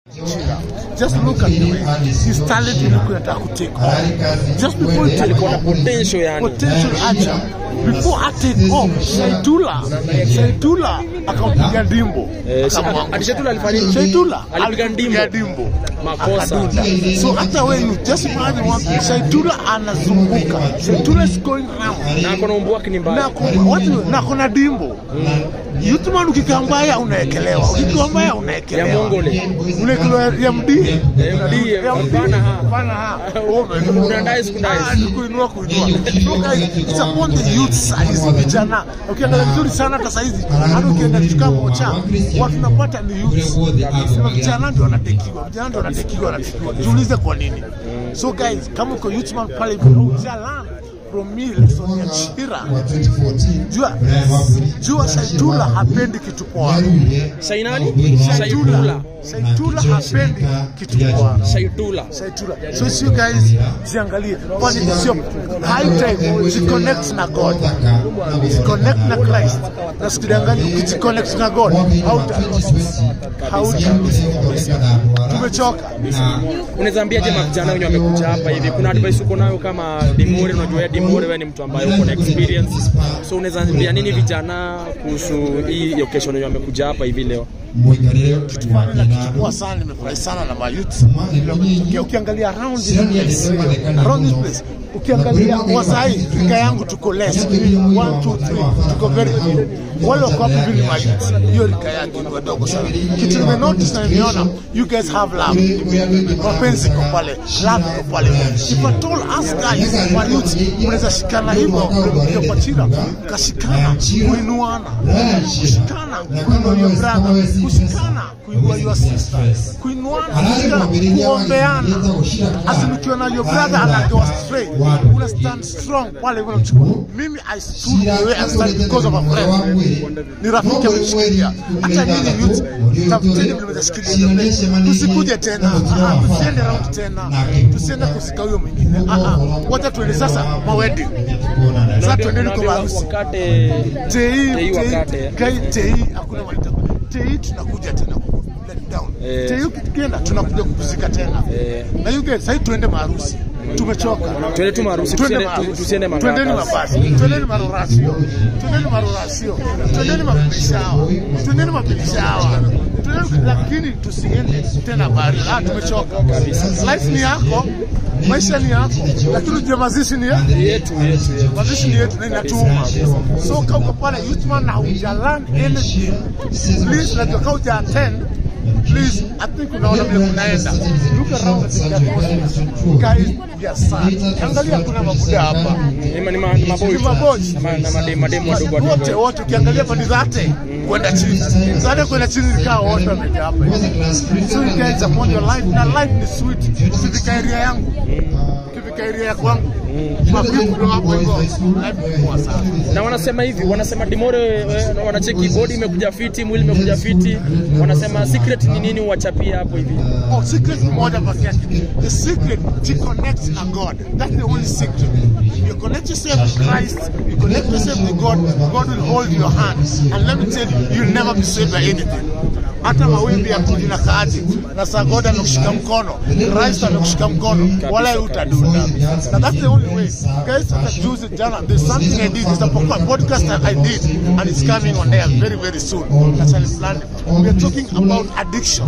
Just look at the way his talent ilikuwa inataka kutake off. Just before it take alikuwa na off, potential yani. potential acha before I take off Shaitula Shaitula akampiga ndimbo Eh, Akamwangusha. ati Shaitula alifanya nini? Shaitula Alipiga alipiga ndimbo. ndimbo Makosa. akadunda so hata wewe you just imagine one thing Shaitula anazunguka Shaitula is going round Na akona umbu wake ni mbaya. na ku- watu na kuna dimbo Youthman ukikaa mbaya unaekelewa ukikaa mbaya unaekelewa Ya Mongole. unaekelewa ya mdie MD, ya mdie hapana, ha. hapana ha Unadai siku ndai. Ah, ni kuinua kuinua so guys it's upon the youth size vijana ukiangalia vizuri sana hata saizi hata ukienda kuchukua mocha watu napata ni youth Sema vijana ndio wanatekiwa vijana ndio wanatekiwa wanatekiwa jiulize kwa nini so guys kama uko youthman pale ujalan from me lesson ya chira jua jua shaitula hapendi kitu poa Shainani? shaitula Shaitula. shaitula hapendi kitu poa Shaitula. Shaitula. So it's you guys ziangalie kwani sio high time jiconnect na God jiconnect na Christ na sikudanganya ukijiconnect na God hauta hauta tumechoka Unaweza ambia je vijana wenye wamekuja hapa hivi, kuna advice uko nayo kama Dimore? Unajua wewe Dimore, wewe ni mtu ambaye uko na experience, so unaweza ambia nini vijana kuhusu hii occasion yenye wamekuja hapa hivi leo? kichukua sana nimefurahi sana na mayouth Uki- ukiangalia around this place around this place ukiangalia wasai rika yangu tuko less 1 2 3 tuko very few wale wako hapo hivi ni mayouth hiyo rika yangu ni wadogo sana kitu nime notice na nimeona you guys have love mapenzi iko pale love iko pale if at all us guys wa youth mnaweza shikana hivyo kwa kwa chira kashikana kuinuana kushikana kuinua your brother kushikana kuinua your sister kuinuana kushikana kuombeana asimikiwa na your brother anagoa straight una stand strong pale unamchukua mimi I stood the way I stand because of a friend ni rafiki ameshikilia hata nyinyi youth tafuteni vile mtashikilia tusikuje tena Ah, ah, tusiende round tena tusiende kusika huyo mwingine Ah, ah, wacha tuende sasa mawedi sasa tuendeni kwa harusi wakate tei Tei wakate. kai tei hakuna malita tei tunakuja tena ku let down Eh. tei ukienda tunakuja kupumzika tena Eh. na you guys sasa tuende maharusi tumechoka Tuende tu maharusi, Twende tusiende- maharusi. tu- tusiende mangaka. twendeni mabasi twendeni marorasio twendeni marorasio twendeni mapilishawa twendeni mapilishawa twendeni lakini tusiende tena bari ah tumechoka life ni yako maisha ni yako lakini ujue mazishi ni ya yetu yetu yetu. mazishi ni yetu na inatuma so kama uko pale youthman na hujalan anything please like kama uja attend please i think unaona vile kunaenda look around at the atmosphere guys we are sad angalia kuna mabuda hapa Ni ma- ni ma- ni maboys. Ni maboys. Na ma- na made- mademu wadogo wadogo. wote wote ukiangalia pande zate kwenda chini zate kwenda chini nikaa wote wameja hapa so you guys upon your life na life ni sweet ukifika area yangu ukifika area ya kwangu mapipu hapo hivyo life ni poa sana na wanasema hivi, wanasema Dimore eh, wanacheki body imekuja fiti, mwili imekuja fiti, wanasema secret ni nini, wachapia hapo hivi. Oh, secret ni moja peke yake. The secret to connect na God. That's the only secret. You connect yourself with Christ, you connect yourself with God, God will hold your hand. And let me tell you, you'll never be saved by anything. Hata mawimbi ya kuji na kaji na saa God amekushika mkono, Christ amekushika mkono, wala utadunda. Na that's the only way. Guys, hata juzi jana, there's something I did, there's a po- podcast that I did, and it's coming on air very, very soon. That's why I planned it. We are talking about addiction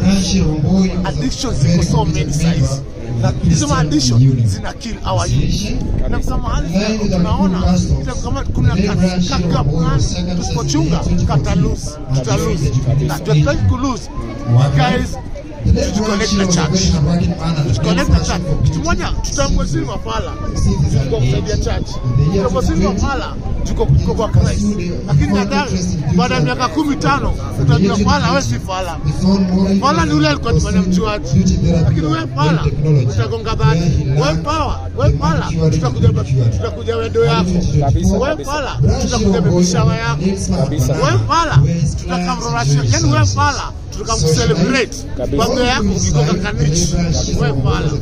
addiction ziko so many size na hizo ma addiction zina kill our youth na kuna mahali tuna- tunaona ita kama kuna kaka fulani tusipochunga kata lose tuta lose na tutaki ku lose guys tujiconnect na church tujiconnect na church kitu moja tutamwezili mafala tuko kusaidia church tutamwezili mafala tuko tuko kwa Christ lakini nadhani baada ya miaka kumi tano utajua fala wewe si fala Fala ni ule alikuwa tufanya mchuaji, lakini wewe pala utagonga bati. Wewe pawa, wewe pala tutakuja tutakuja wedo yako. Wewe pala tutakuja bebishawa yako. Wewe pala tutakamrorashia. Yani wewe pala tutakamcelebrate. Kwa yako iko kakanichi. Wewe pala